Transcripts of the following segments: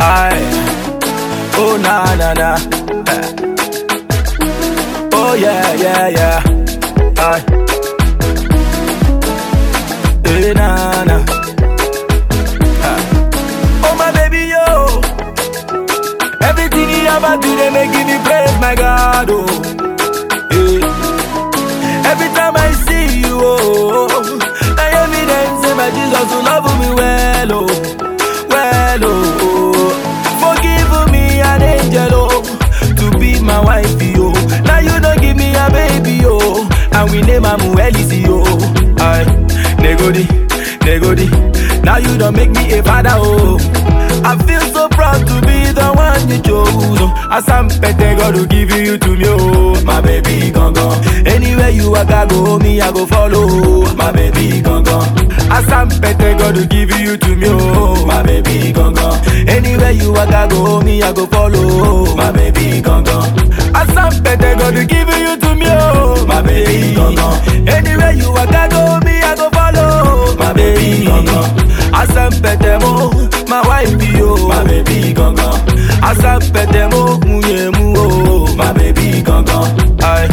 I, oh na na na. Eh. Oh yeah yeah yeah. I, eh na na. Ah. Oh my baby yo, everything you ever do they make me praise my God oh. Eh. Every time I see you oh, I evidence say my Jesus will love me well oh, well oh. Forgive me an angel oh, to be my wife oh. Now you don't give me a baby oh, and we name am Welisi oh. I negodi, negodi. Now you don't make me a father oh. I feel so proud to be the one you chose. oh. As I'm petty, God will give you to me oh, my baby gone Anywhere you walk, I go me, I go follow, my baby gone As I'm petty, God will give you to me oh, my baby gone Anywhere you walk, I go me, I go follow, my baby gone As I'm petty, God will give you to me oh, my baby gone Anywhere you walk, I go me, I go follow, my baby gone Asempete mo, my wife yo, my baby gangan. Asempete mo, munye mu oh, my baby gangan. Aye.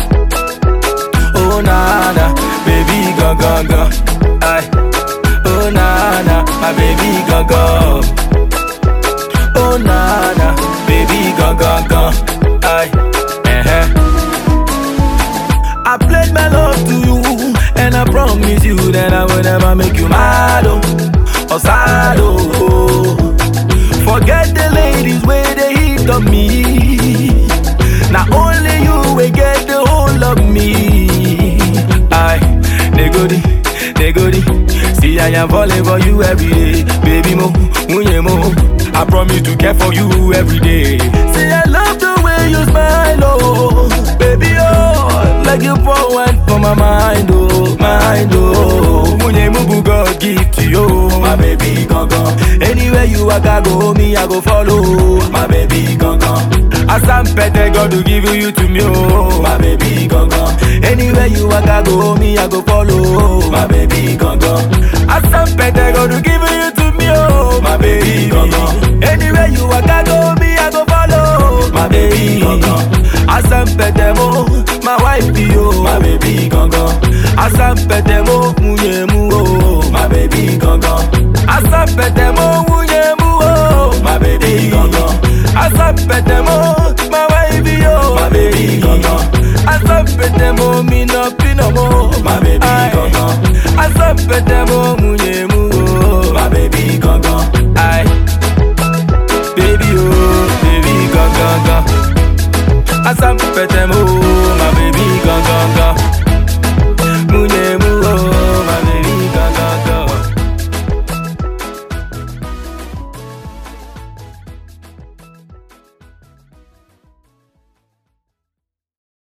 Oh nana, baby gangan gan. Aye. Oh nana, my baby gangan. Oh nana, baby gangan gan. Aye. Uh-huh. I pledge my love to you, and I promise you that I will never make you mad oh, or sad oh. Forget the ladies where they hit on me. Now only you will get the whole of me. I negodi, negodi. See I am falling for you every day, baby mo, munye mo. I promise to care for you every day. See I love the way you smile oh, baby oh, like you pour wine for my mind oh, mind oh. Munye mubu God give to you, my baby gangan. Anywhere you walk, I go me, I go follow, my baby gangan. As I'm petty, God will give you to me, oh, my baby gangan. Anywhere you walk, I go me, I go follow, my baby gangan. As I'm petty, God will give you to me, oh, my baby gangan. Anywhere you walk, I go me, I go follow, my baby gangan. As I'm petty, mo, my wife, yo, my baby gangan. As I'm petty, mo, munye mu, oh, my baby gangan. As I'm petty, mo, munye mu, oh, my baby gangan. As I'm petty, mo, my wife, yo, my baby gangan. As I'm petty, mo, me no pino mo, my baby gangan. As I'm petty, mo, munye mu, oh, my baby gangan. Aye, baby, oh, baby gangan. As I'm petty, mo, my baby gangan.